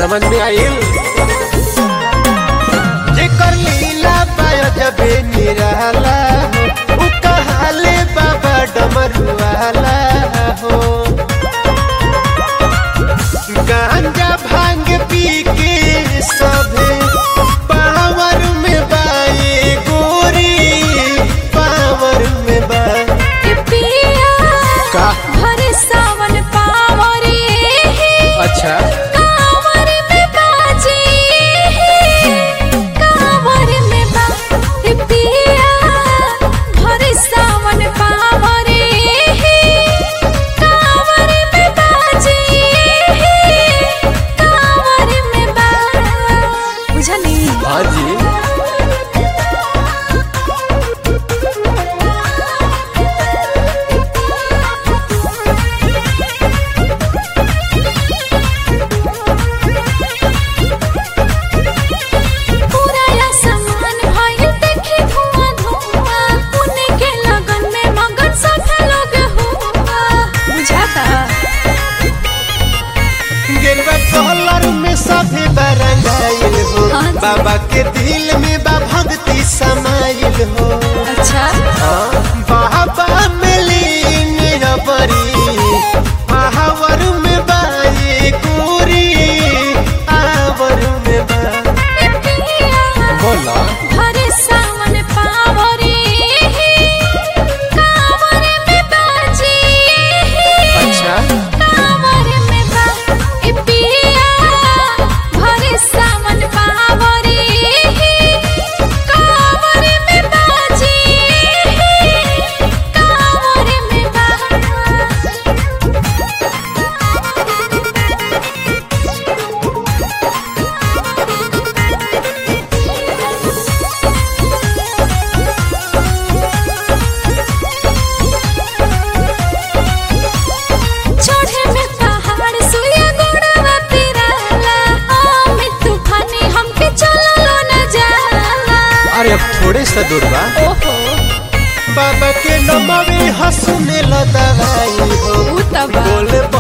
समझ में आइल जेकर लीला पायो जबे निराला हो उ कहाले बाबा डमरुआला हो गांजा भांग पी के सभे पावर में बाए गोरी पावर में बा ए पिया का? भर सावन पावरे अच्छा कांवर में बाजे कांवर में बा ए पिया भर सावन पावरे कांवर में बाजे कांवर में बा बुझली हाँ जी पूरा आसमान भइल देखी धुआं धुआं पुणे के लगन में मगन सब लोग हुआ बुझाता गेरुआ कलर में सभे बरंगाइल हो हाँ जी। बाबा के दिल में बा भक्ति समाइल हो अच्छा हाँ, बाबा में लीन रबरी महावर में बाए गोरी आवर में बा ए पिया बोला भरे सावन पावरे कांवर में बाजे अच्छा कांवर में बा ए पिया भरे सावन पावरे कांवर में बाजे कांवर में बा चढ़े में पहाड़ सुइया गोड़वा पिराला ओ में तूफानी हमके चललो न जाला अरे अब थोड़े सा दूर बा ओहो बाबा के नमवे हंसने ला दवाई हो उ तबा बोले